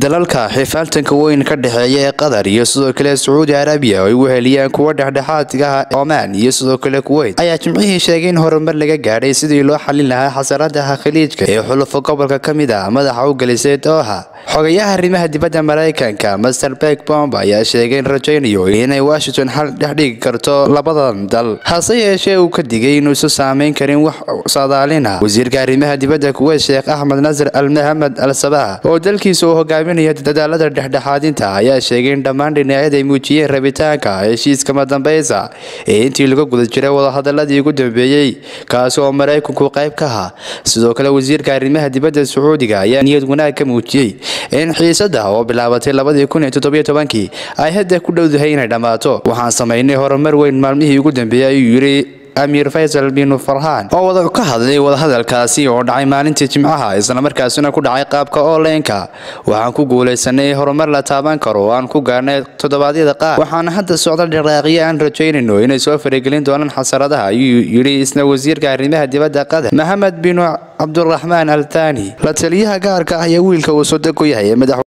dalalka xifaaltanka weyn ka dhexeeya ee qatar iyo sidoo kale sacuudi arabiya oo ay weheliyaan kuwa dhexdhexaadka ah omaan iyo sidoo kale kuweyt ayaa jimcihii sheegay in horumar laga gaadhay sidii loo xalin lahaa xasaradaha khaliijka ee xulufo gobolka ka mid ah madaxa u gelisay dooha xogayaha arrimaha dibadda maraykanka master bek bomb ayaa sheegay in rajaynayo inay washington xal dhexdhigi karto labadan dal hase yeeshee uu ka digay inuusan saameyn karin wax saadaalina wasiirka arrimaha dibadda kuweyt sheekh axmed nasir al mahamed al sabah oo dalkiisa uu hogaaminaya dadaalada dhexdhexaadinta ayaa sheegay in dhammaan dhinacyada ay muujiyeen rabitaanka heshiiska madambeysa ee intii laga guda jiray wadahadaladii ugu dambeeyey kaasi oo maraykanku qayb ka ahaa sidoo kale wasiirka arrimaha dibadda sacuudiga ayaa niyad wanaag ka muujiyey in xiisada oo bilaabatay labadii kun iyo toddobiyo tobankii ay hadda ku dhowdahay inay dhammaato waxaan samaynay horumar weyn maalmihii ugu dambeeyey ayuu yidhi amiir faysal binu farhaan oo wada ka hadlay wadahadalkaasi oo dhacay maalintii jimcaha islamarkaasina ku dhacay qaabka onlineka waxaan ku guulaysanay horumar la taaban karo oo aan ku gaarnay toddobaadyada qaar waxaana hadda socda dhaqaaqiyo aan rajaynayno inay soo faragelin doonaan xasaradaha ayuu yidhi isna wasiirka arrimaha dibadda qatar maxamed binu cabduraxmaan al thani la taliyaha gaarka ah iyo wiilka uu sodog ku yahay